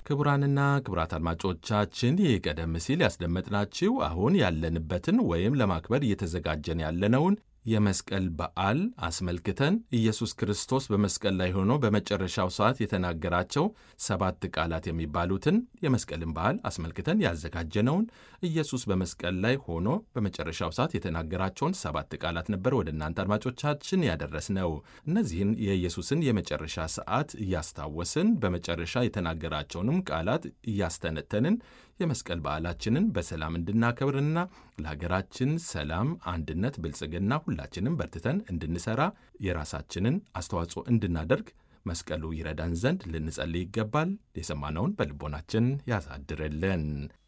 ክቡራንና ክቡራት አድማጮቻችን ይህ ቀደም ሲል ያስደመጥናችሁ አሁን ያለንበትን ወይም ለማክበር እየተዘጋጀን ያለነውን የመስቀል በዓል አስመልክተን ኢየሱስ ክርስቶስ በመስቀል ላይ ሆኖ በመጨረሻው ሰዓት የተናገራቸው ሰባት ቃላት የሚባሉትን የመስቀልን በዓል አስመልክተን ያዘጋጀነውን ኢየሱስ በመስቀል ላይ ሆኖ በመጨረሻው ሰዓት የተናገራቸውን ሰባት ቃላት ነበር ወደ እናንተ አድማጮቻችን ያደረስነው። እነዚህን የኢየሱስን የመጨረሻ ሰዓት እያስታወስን በመጨረሻ የተናገራቸውንም ቃላት እያስተነተንን የመስቀል በዓላችንን በሰላም እንድናከብርና ለሀገራችን ሰላም፣ አንድነት፣ ብልጽግና ሁላችንም በርትተን እንድንሰራ የራሳችንን አስተዋጽኦ እንድናደርግ መስቀሉ ይረዳን ዘንድ ልንጸልይ ይገባል። የሰማነውን በልቦናችን ያሳድርልን።